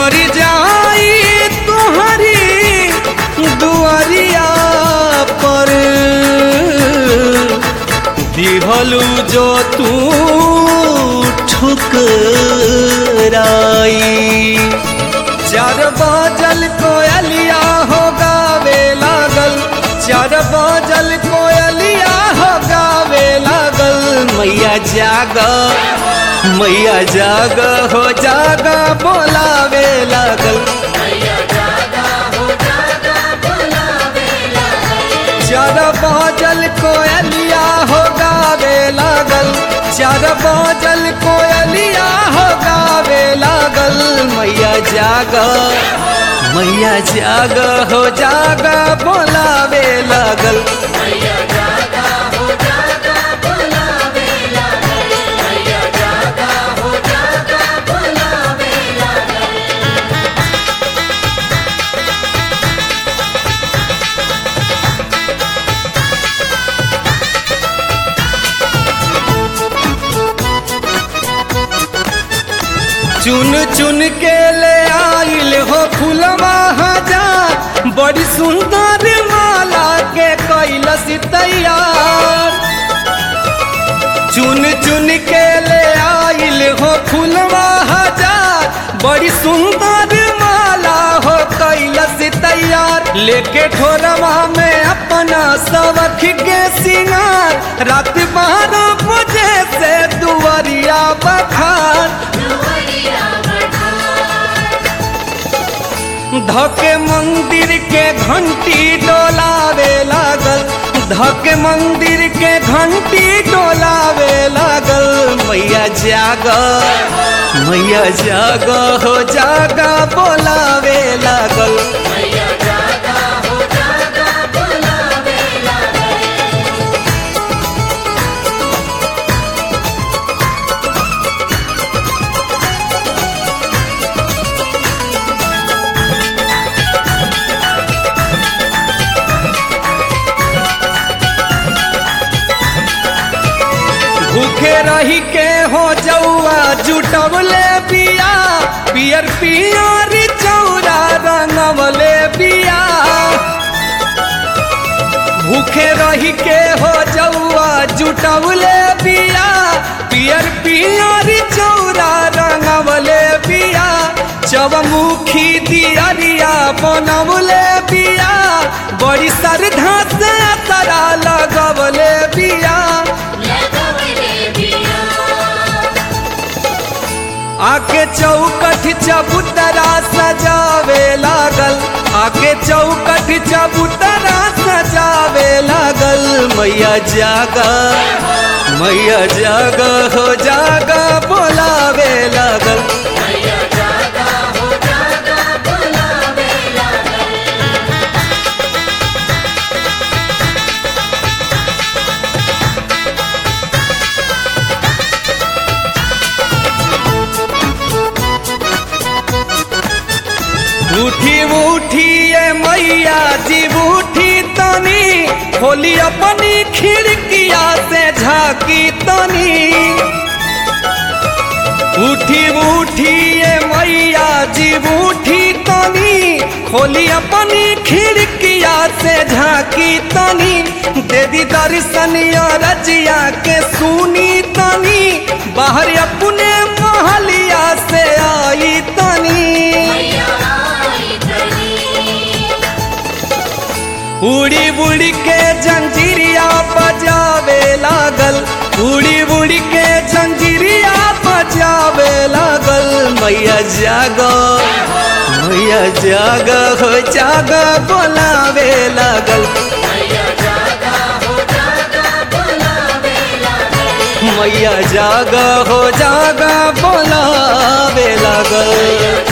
मर जाई तुहरी दुआरिया पर दिहलू जो तू ठुकराई चार बाजल कोयलिया हो गावे लागल चार बाजल कोयलिया हो गावे लागल मैया जाग मैया जाग हो जाग बोलावे लागल चार बाजल कोयलिया हो गावे लागल चार बाजल कोयलिया हो गावे लागल मैया जाग मैया जाग हो जाग बोलावे लागल चुन चुन के ले आइल हो फुलवा हजार बड़ी सुंदर माला के कैलस तैयार चुन चुन के ले आइल हो फुलवा हजार बड़ी सुंदर माला हो कैलस तैयार लेके ठोरवा में अपना सवख के सिंगार रात बारह बजे से दुआरिया बखार धके मंदिर के घंटी डोलावे लागल धके मंदिर के घंटी डोलावे लागल मैया जाग मैया जाग हो जाग बोलावे लागल भूखे रही के हो जौआ जुटवले बिया पियर पियर चौरा रंगवले बिया भूखे रही के हो जौआ जुटवले बिया पियर पियर चौरा रंगवले बिया चवमुखी दियरिया बनवले बिया बड़ी श्रद्धा से तरा लगवले बिया आके चौकठ चबूतरा सजावे लागल आके चौकठ चबूतरा सजावे लागल मैया जाग मैया जाग हो जाग बोलावे लागल उठी उठी ये मैया जी उठी तनी खोली अपनी खिड़किया से झाकी तनी उठी उठी ये मैया जी उठी तनी खोली अपनी खिड़किया से झाकी तनी देवी दर्शन रजिया के सुनी तनी बाहर अपने महलिया से आई तनी उड़ी उड़ी के जंजीरिया बजावे लागल उड़ी उड़ी के जंजीरिया बजावे लागल मैया जाग मैया जाग हो जाग बोलावे लागल मैया जाग हो जाग बोलावे लागल